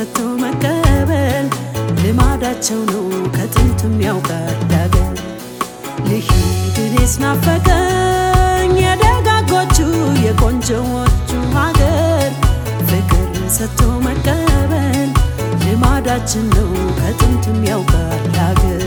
ሰጥቶ መቀበል ልማዳቸው ነው ከጥንትም ያውቃል ዳገር ልሂድ እኔስ ናፈቀኝ የደጋጎቹ የቆንጆዎቹ ሀገር ፍቅር ሰጥቶ መቀበል ልማዳችን ነው ከጥንትም ያውቃል ሀገር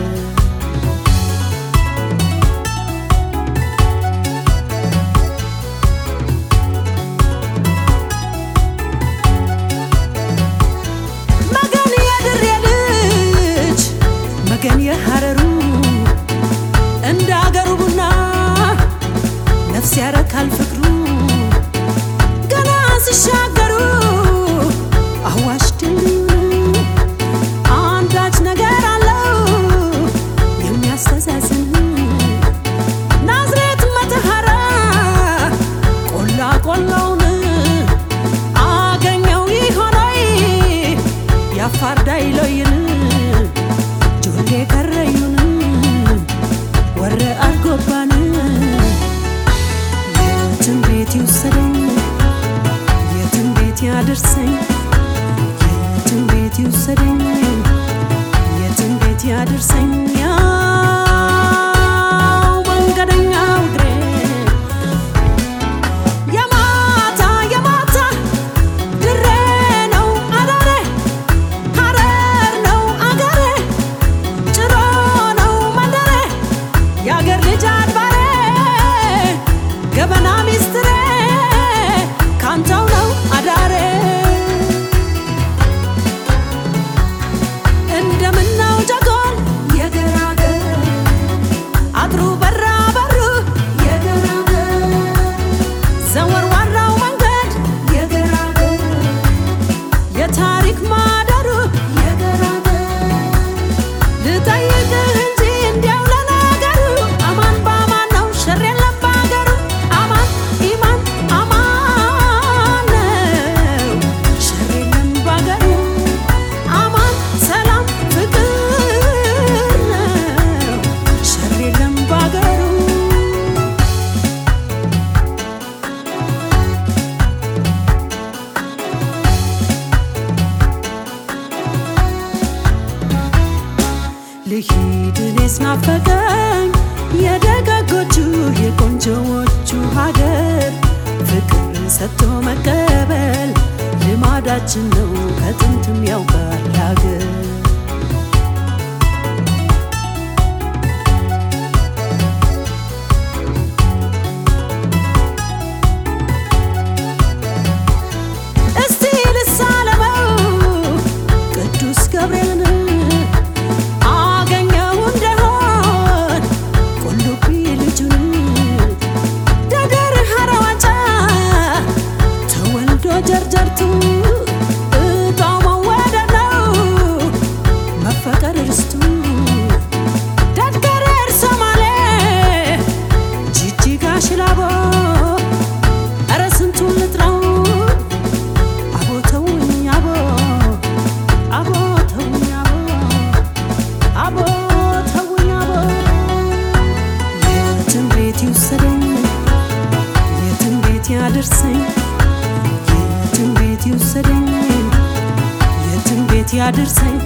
መገን የድሬ ልጅ መገን የሐረሩ እንደ አገሩ ቡና ነፍስ ያረካል ፍቅሩ ገና ሲሻገሩ አዋሽ ድልድዩ አንዳች ነገር አለው የሚያስተዛዝን ናዝሬት መተሐራ ቆላ ቆላውን አገኘው ይሆናይ የአፋር ዳይሎይን ጆሌ ከረዩን ወረ አርጎባን የትም ቤት ይውሰደኝ የትም ቤት ያደርሰኝ የትም ቤት ይውሰደኝ የትም ቤት ያደርሰኝ ያው መንገደኛው እግሬ የማታ የማታ ድሬ ነው አዳሬ ሐረር ነው አገሬ ጭሮ ነው መንደሬ የአገር ልጅ አድባሬ ገበና ሚስትሬ ካንተው ነው አዳሬ እንደምናው ጀጎል የገራገር አጥሩ በራ በሩ የገራገር ዘወርዋራው መንገድ የገራገር የታሪክ ማደሩ የገራገር ልጠይቅህ እንጂ እንዲያው ለነገሩ አማን በአማን ነው ሸር የለም በአገሩ አማን ኢማን አማን ነው ሸር የለም በአገሩ አማን ሰላም ፍቅር ነው ሸር የለም በአገሩ ልሂድ እኔስ ናፈቀኝ የደጋጎቹ የቆንጆዎቹ ሀገር ፍቅር ሰጥቶ መቀበል ልማዳችን ነው ከጥንትም ያውቃል ሀገር እስቲ ልሳለመው ቅዱስ ገብርኤልን አገኘው እንደሆን ቁልቢ ልጁን ደደር ሐረዋጫ ተወልዶ ጀርጀርቱ እጣው መወደድ ነው መፈቀር እርስቱ ደድገሬር ሶማሌ ጂጂጋ ሽላቦ ኧረ ስንቱን ልጥራው አቦ ተውኝ አቦ አቦ ተውኝ አቦ አቦ ተውኝ አቦ የትም ቤት ይውሰደኝ የትም ቤት ያደርሰኝ የትም ቤት ይውሰደኝ የትም ቤት ያደርሰኝ